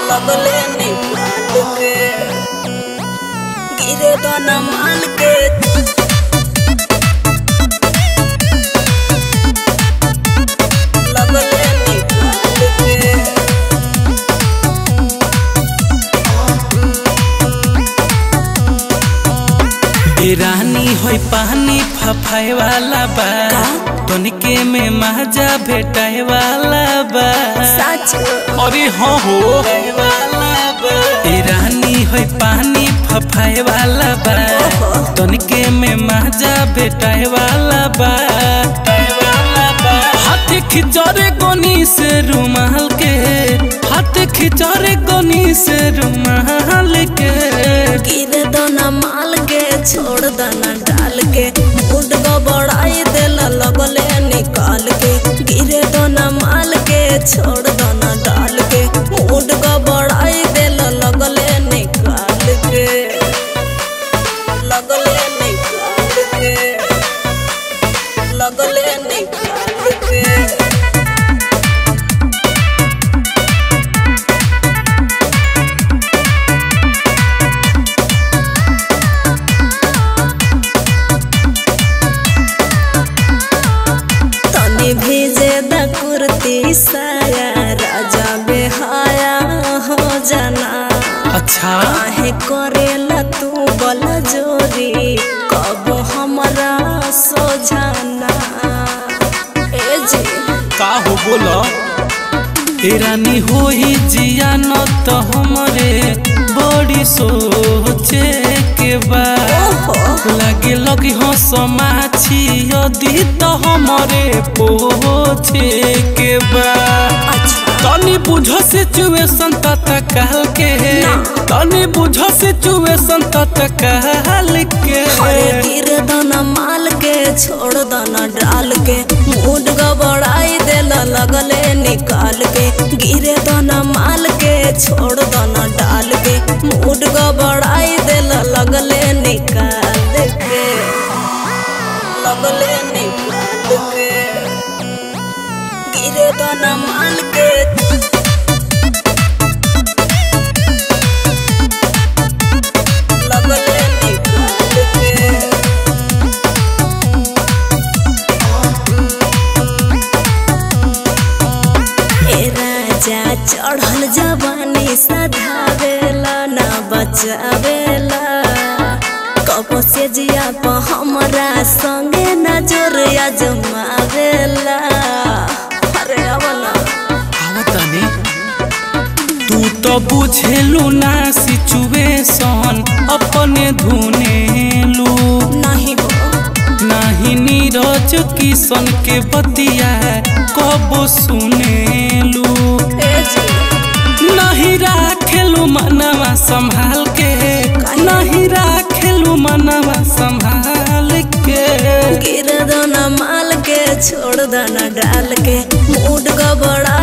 लगले निकाल के गिरे दाना माल के लगले निकाल के रानी होई पानी फफाए वाला बा तनिके में माजा भेटाए वाला बा सच अरे हाँ हो ए रानी होई पानी फफाए वाला बा तनिके में माजा भेटाए वाला बा हाथ खिचौरे गोनी से रुमाल के हाथ खिचौरे गोनी से रुमाल के गिरे दाना माल के छोड़ दाना डाल के मूड गबड़ाई देला लगले निकाल के गिरे दाना माल के छोड़ दाना डाल के मूड गबड़ाई देला लगले निकाल के लगले निकाल के लगले निकाल के तनी भेजे द कुर्ती साया राजा बेहाया हो जाना अच्छा काहे करेला तू बल जोरी कब हमरा सोझाना ए जी का हो बोलो ए रानी होई जिया न तो हमरे बड़ी सोचे के बा ओहो लागे लगी हो समाछी यदि तो हमरे पोछे के बा अच्छा तनी बुझो सिचुएशन तत्काल के तनी बुझो सिचुएशन तत्काल के अरे गिर दाना माल के छोड़ दाना डाल के मूड गबड़ाई देला लगले निकाल के गिरे दाना माल के छोड़ दाना डाल के मूड गबड़ाई देला लगले निकाल के लगले निकाल के गिरे दाना माल के लगले निकाल के ए राजा चढ़ल जवानी सधावेला ना बचावेला कबो से जिया प हमरा संगे न जोरिया जमावेला अरे आवला आवतानी तू तो बुझेलू ना सिचुएशन अपने धुनेलू नहीं हो नाही नीरज किशन के बतिया कब सुनेलू ए जी नहीं राखेलू मनवा संभाल के नहीं राखेलू मनवा संभाल के गिर दाना माल के छोड़ दाना डाल के मूड गबड़ा